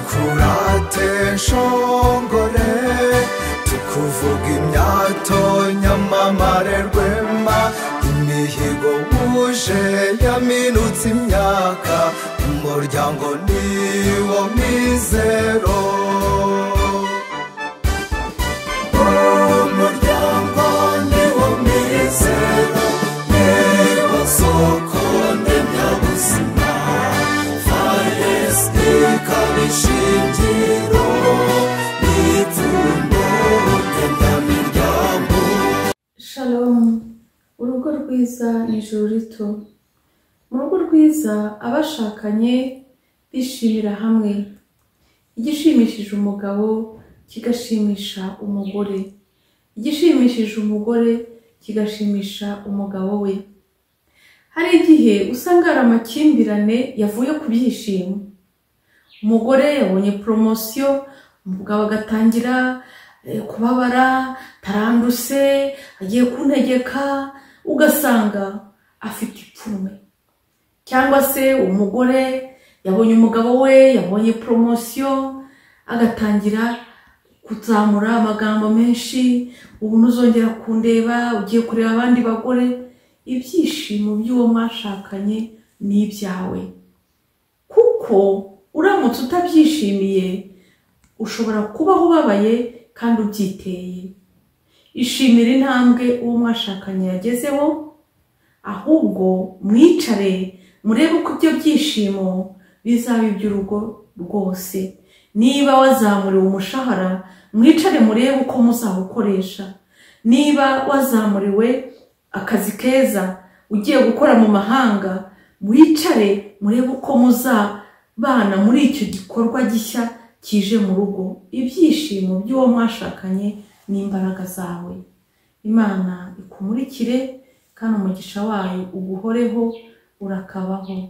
twadukurate nshongore tukuvuga imyato nyamamare rwema imihigo wuje yaminutse imyaka umuryango niwo mizero umuryango niwo mizero niwo soko ndemyabuzima faresite ikaba ishingiro n'ipfundo ndemyamiryango Shalom urugo rwiza ni ijuru rito mu rugo rwiza abashakanye bishimira hamwe igishimishije umugabo kigashimisha umugore igishimishije umugore kigashimisha umugabo we hari igihe usanga hari amakimbirane yavuye ku byishimo umugore yabonye poromosiyo umugabo agatangira eh, kubabara taranduse agiye kuntegeka ugasanga afite ipfunwe cyangwa se umugore yabonye umugabo we yabonye poromosiyo agatangira kuzamura amagambo menshi ubu ntuzongera kundeba ugiye kureba abandi bagore ibyishimo by'uwo mwashakanye ni ibyawe kuko uramutse utabyishimiye ushobora kubaho ubabaye kandi ubyiteye ishimira intambwe uwo mwashakanye yagezeho ahubwo mwicare murebe uko ibyo byishimo bizaba iby'urugo rwose niba wazamuriwe umushahara mwicare murebe uko muzawukoresha niba wazamuriwe akazi keza ugiye gukora mu mahanga mwicare murebe uko muzabana muri icyo gikorwa gishya kije mu rugo ibyishimo by'uwo mwashakanye n'imbaraga zawe imana ikumurikire kandi umugisha wayo uguhoreho urakabaho